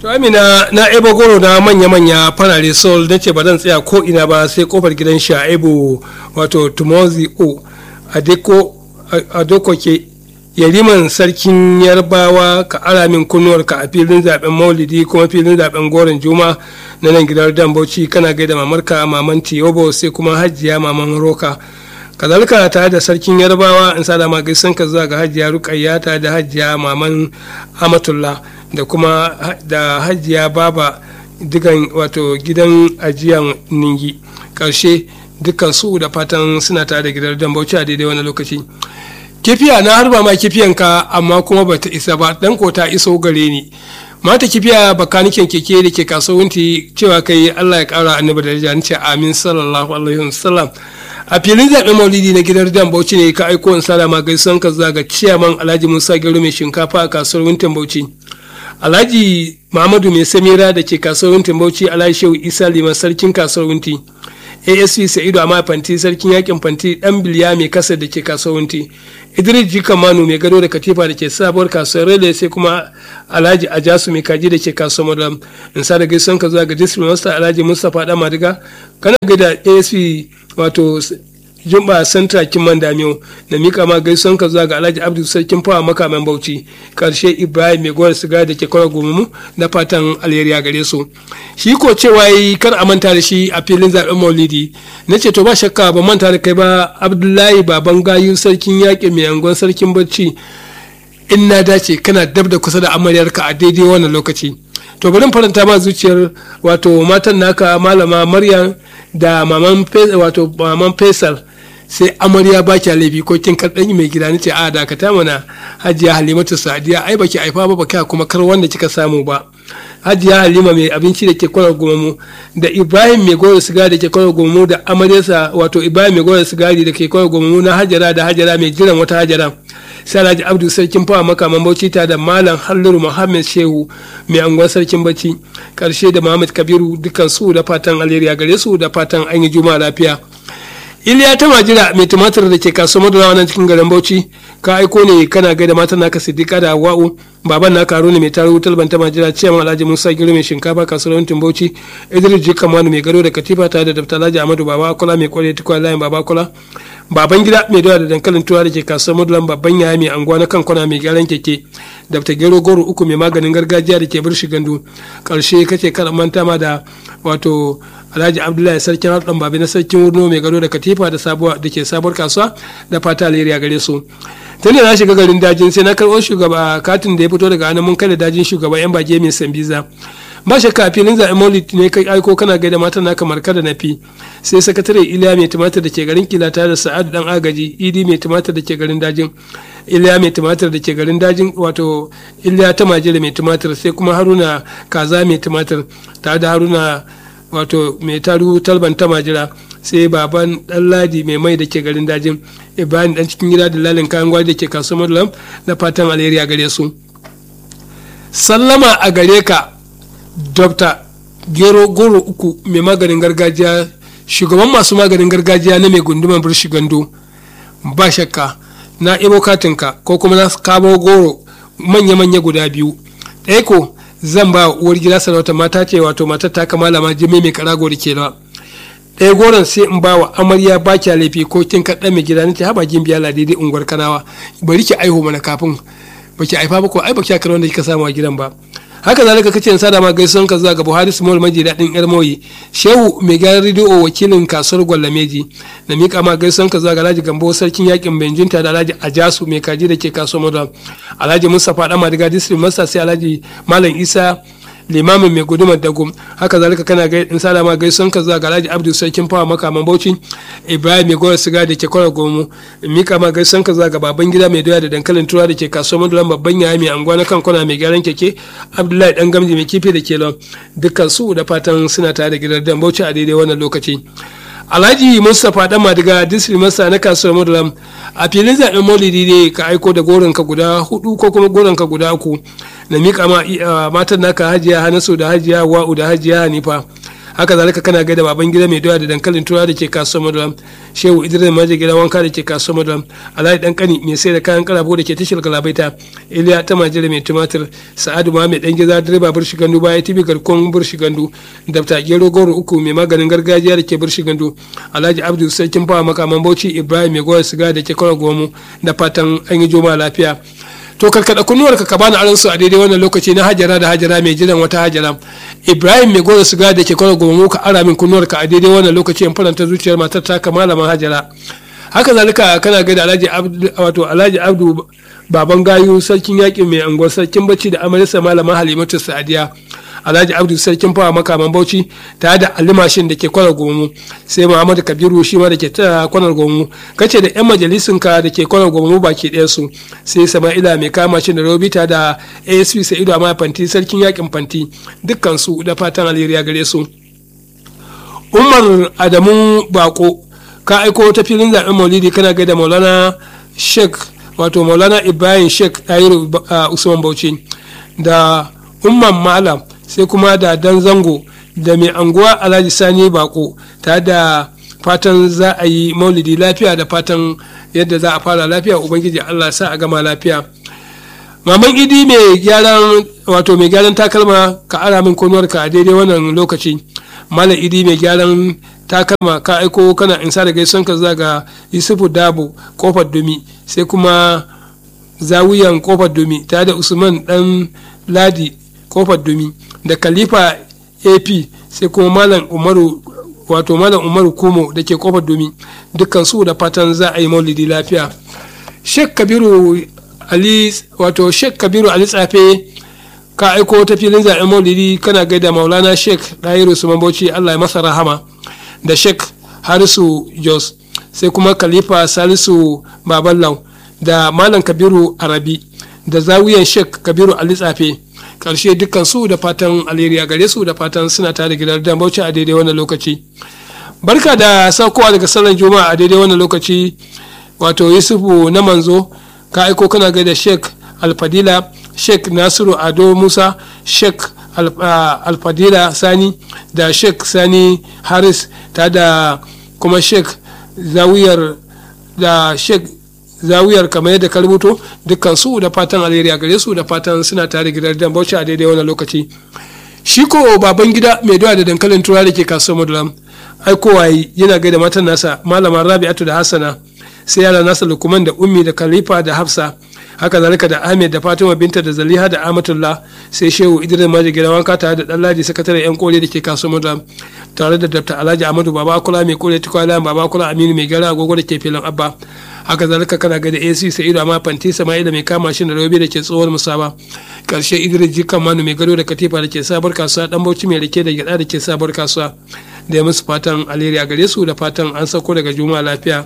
to amina na ebo goro na manya-manya farare sol na ce ba zan tsaya ko ina ba sai kofar gidan sha'ibu wato tumozi o a dokoke yariman sarkin yarbawa ka ara min kunnuwarka a filin zaben maulidi kuma filin zaben goron juma na nan gidan dan bauchi kana gaida mamarka maman tiyobo sai kuma hajiya maman roka kazalika tare da sarkin yarbawa in sa da gaisan ka zuwa ga hajiya rukayya tare da hajiya maman amatullah da kuma da hajiya baba digan wato gidan ajiyan ningi karshe dukkan su da fatan suna tare da gidan dan bauchi a daidai wani lokaci kifiya na harba ma kifiyanka amma kuma bata isa ba dan ko ta iso gare ni mata kifiya bakanikin keke da ke kasuwanci cewa kai Allah ya kara annabi da daraja ce amin sallallahu alaihi wasallam a filin zaɓen maulidi na gidan dan bauchi ne ka aiko in salama gaisuwan ka zaga ciyaman alhaji musa gero mai shinkafa a kasuwar wintin bauchi alhaji muhammadu mai samira da ke kasuwar wintin bauchi alhaji shehu isa liman sarkin kasuwar winti asp sa'idu amma fanti sarkin yakin fanti dan biliya mai kasa da ke kasuwar winti idris jika manu mai gado da katifa da ke sabuwar kasuwar rele sai kuma alhaji ajasu mai kaji da ke kasuwar madam in sa da gaisuwan ka zuwa ga district master alhaji mustapha dan madiga kana ga da asp wato jumba santa kiman damiyo da mika ma gaisuwan ka zuwa ga alhaji abdul sarkin fawa makaman bauchi karshe ibrahim mai gwar siga da ke kwara gomumu na fatan alheri gare su shi ko cewa yi kar a manta da shi a filin zaben maulidi na ce to ba shakka ba manta da kai ba abdullahi baban gayu sarkin yaƙi mai angon sarkin bacci in na dace kana dab da kusa da amaryarka a daidai wannan lokaci to bari faranta ma zuciyar wato matan naka malama maryam da maman wato maman faisal sai amarya ba kya laifi ko kin karɗan mai gida nace a dakata mana hajiya halimatu sadiya ai baki aifa ba baki kuma kar wanda kika samu ba hajiya halima mai abinci da ke kwarar gomamu da ibrahim mai goro sigari da ke kwarar gomamu da amaryarsa wato ibrahim mai goro sigari da ke kwarar gomamu na hajara da hajara mai jiran wata hajara sai alhaji abdu sarkin fawa makaman bauchi ta da malam halliru muhammad shehu mai angon sarkin bacci karshe da muhammad kabiru dukkan su da fatan alheri gare su da fatan an yi juma'a lafiya iliya ta majira mai tumatir da ke kasuwar madara nan cikin garin bauchi ka aiko ne kana gaida matan naka siddiqa da wa'u baban naka haruna mai taro wutar banta majira ciyaman alhaji musa giro mai shinkafa kasuwar wantin bauchi idris jika manu mai gado da katifa tare da daftar alhaji amadu baba kula mai kwale tukwa layin baba kula baban gida mai dawa da dankalin tuwa da ke kasuwar madulan babban yaya mai anguwa na kankuna mai gyaran keke daftar gero goro uku mai maganin gargajiya da ke birshi gandu karshe kace kada manta ma da wato alhaji abdullahi sarkin harɗan babi na sarkin wurno mai gado da katifa da sabuwa da ke sabuwar kasuwa da fata alheri a gare su tun na shiga garin dajin sai na karɓo shugaba katin da ya fito daga hannun mun kai da dajin shugaba yan bage mai sambiza ba shakka filin zaɓen maulid ne kai aiko kana gaida matan naka marka da nafi sai sakatare iliya mai tumatir da ke garin kilata da sa'adu dan agaji idi mai tumatir da ke garin dajin iliya mai tumatir da ke garin dajin wato iliya ta majira mai tumatir sai kuma haruna kaza mai tumatir tare da haruna wato mai taru talban ta majira sai baban dan ladi mai mai da ke garin dajin ibrahim dan cikin gida da lalin kayan gwari da ke kasuwar madulam da fatan alheri a gare su sallama a gare ka dr gero goro uku mai maganin gargajiya shugaban masu maganin gargajiya na mai gunduman birshi gando ba shakka na ibo katinka ko kuma na kabo goro manya-manya guda biyu ɗaya ko zan ba uwar gida sarauta mata ce wato matar ta kamala ma jimi mai karago da ke nawa ɗaya goron sai in ba wa amarya ba kya laifi ko kin kaɗa mai gida nace haba gin biya daidai unguwar kanawa bari ki aiho mana kafin baki aifa ba ko ai baki akar wanda kika samu a gidan ba haka zalika kace in sada ma gaisuwan ka zuwa ga Buhari Small Maji daɗin yar moyi Shehu mai gyaran rediyo wakilin kasuwar Gwallameji na mika ma gaisuwan ka zuwa ga Alhaji Gambo sarkin yakin Benjinta da Alhaji Ajasu mai kaji da ke kasuwar Madam Alhaji Mustapha Dama daga District Master sai Alhaji Malam Isa limamin mai gudumar dagum haka zalika kana gai in sada ma gaisuwan ka zuwa ga Alhaji Abdul Sarkin Fawa makaman Bauchi Ibrahim mai gora siga da ke kwara gomu mika ma gaisuwan ka zuwa ga baban gida mai doya da dankalin tura da ke kasuwar Madulan babban yaya mai anguwa na kankuna mai gyaran keke Abdullahi dan gamji mai kifi da ke lon dukkan su da fatan suna tare da gidan dan Bauchi a daidai wannan lokaci alhaji mustapha dan madiga district masa na kasuwar madulam a filin zaben maulidi ne ka aiko da goronka guda hudu ko kuma goronka guda uku na mika ma matan naka hajiya hanasu da hajiya wa'u da hajiya hanifa haka zalika kana gaida baban gida mai doya da dankalin tura da ke kasuwar maduram shehu idris maje gida wanka da ke kasuwar maduram alhaji dan kani mai sai da kayan karabo da ke tashar galabaita iliya ta majira mai tumatir sa'adu muhammed dan gida direba burshi gandu baya tibi garkon burshi gandu dafta gero goro uku mai maganin gargajiya da ke burshi gandu alhaji abdu sarkin fawa makaman bauchi ibrahim mai goya siga da ke kawai gomu da fatan an yi juma lafiya to karkada kunnuwar ka bani aron su a daidai wannan lokaci na hajara da hajara mai jiran wata hajara ibrahim mai gora siga da ke kawai gomu ka ara min kunnuwar ka a daidai wannan lokaci in faranta zuciyar matar ta malaman hajara haka zalika kana gaida alhaji abdu wato alhaji abdu baban gayu sarkin yaƙi mai anguwar sarkin bacci da amaryarsa malama halimatu sadiya alhaji abdu sarkin fawa makaman bauchi tare da alimashin da ke kwanar gomu sai muhammadu kabiru shi ma da ke ta kwanar gomu kace da yan majalisun ka da ke kwanar gomu baki ɗaya su sai sama'ila mai kama shi da robita da asp sa'idu amma fanti sarkin yakin fanti dukkan su da fatan alheri gare su umar adamu bako ka aiko ta filin zaben maulidi kana gaida maulana sheikh wato maulana ibrahim sheikh tayiru usman bauchi da umman malam sai kuma da dan zango da mai anguwa alhaji sani bako ta da fatan za a yi maulidi lafiya da fatan yadda za a fara lafiya ubangiji allah sa a gama lafiya maman idi mai gyaran wato mai gyaran takalma ka ara min ka a daidai wannan lokaci malam idi mai gyaran takalma ka aiko kana insa da gaison ka zaga yusufu dabo kofar dumi sai kuma zawiyan kofar dumi tare da usman dan ladi kofar dumi da khalifa ap sai kuma malam umaru wato malam umaru kumo da ke kofar dumi dukkan su da fatan za a yi maulidi lafiya sheikh kabiru ali wato sheikh kabiru ali tsafe ka aiko ta filin zaɓen maulidi kana gaida maulana sheikh ɗayiru su bauchi allah ya masa rahama da sheikh harisu jos sai kuma khalifa salisu baballau da malam kabiru arabi da zawiyan sheikh kabiru ali tsafe karshe dukkan su da fatan alheri a gare su da fatan suna tare gidan dan bauchi a daidai wannan lokaci barka da saukowa daga sallar juma'a a daidai wannan lokaci wato yusufu na manzo ka aiko kana gaida sheikh alfadila sheikh nasiru ado musa sheikh alfadila sani da sheikh sani haris ta da kuma sheikh zawiyar da sheikh zawiyar kamar yadda ka rubuto dukkan su da fatan alheri a gare su da fatan suna tare gidan dan bauchi a daidai wannan lokaci shi ko baban gida mai doya da dankalin tura da ke kasuwar madulam aikowa yana gaida matan nasa malama rabi'atu da hassana sai yara nasa lukuman da ummi da khalifa da hafsa haka zalika da ahmed da fatima binta da zaliha da amatullah sai shehu idris maji gidan wanka tare da ɗanladi sakataren yan kore da ke kasuwar madulam tare da dr alhaji amadu baba kula mai kore tukwala baba kula aminu mai gara agogo da ke filin abba haka zalika kana ga da ac sa'idu amma fanti sama'ila mai kama shi da robe da ke tsohon musaba karshe idris jikan manu mai gado da katifa da ke sabar kasuwa dan bauchi mai rike da gyada da ke sabar kasuwa da ya musu fatan alheri a gare su da fatan an sauko daga juma'a lafiya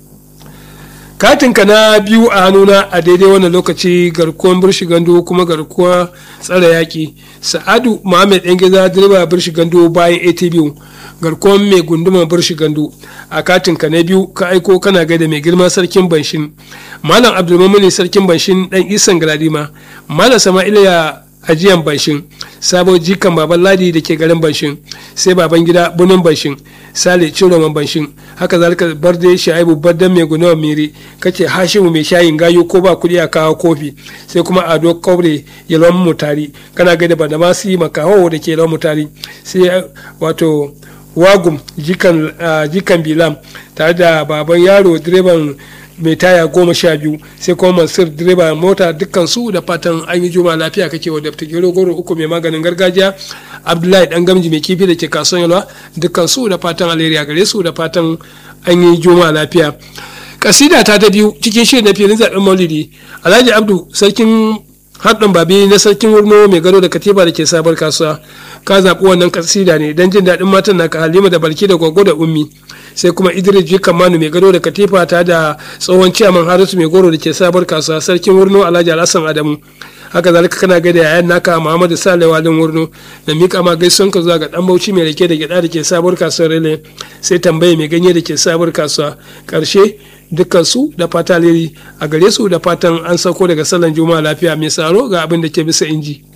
katinka na biyu a hannuna a daidai wannan lokaci garkuwan birshi gando kuma garkuwa tsara yaƙi sa'adu muhammad ɗan gida direba birshi gando bayan atb garkuwan mai gunduma birshi gando a katinka na biyu ka aiko kana gaida mai girma sarkin banshin malam abdulmamuni sarkin banshin ɗan isan galadima malam sama'ila ya ajiyan banshin sabon jikan baban ladi da ke garin banshin sai baban gida bunin banshin sale ciroman banshin haka zalika barde shaibu bardan mai gunawa miri kace hashimu mai shayin gayo ko ba kudi a kawo kofi sai kuma ado kaure yalwan mutari kana gaida bada masu makaho da ke yalwan mutari sai wato wagum jikan jikan bilam tare da baban yaro direban mai taya goma sha biyu sai kuma mansur direba mota dukkan su da fatan an yi juma lafiya kake wa dafta gero goro uku mai maganin gargajiya abdullahi dan gamji mai kifi da ke kasuwan yalwa dukkan su da fatan alheri a gare su da fatan an yi juma lafiya kasida ta ta biyu cikin shirin na filin zaben maulidi alhaji abdu sarkin haɗin babi na sarkin wurno mai gado da katiba da ke sabar kasuwa ka zaɓi wannan kasida ne don jin daɗin matan naka halima da barki da gwaggo da ummi sai kuma idris jikan manu mai gado da katifa ta da tsohon ciyaman harisu mai goro da ke sabar kasuwa sarkin wurno alhaji alhassan adamu haka zalika kana gaida yayan naka muhammadu sale walin wurno da mika ma gaisuwan ka zuwa ga dan bauchi mai rake da gyada da ke sabuwar kasuwar rele sai tambaye mai ganye da ke sabuwar kasuwa karshe dukkan su da fata a gare su da fatan an sauko daga sallan juma'a lafiya mai tsaro ga abin da ke bisa inji.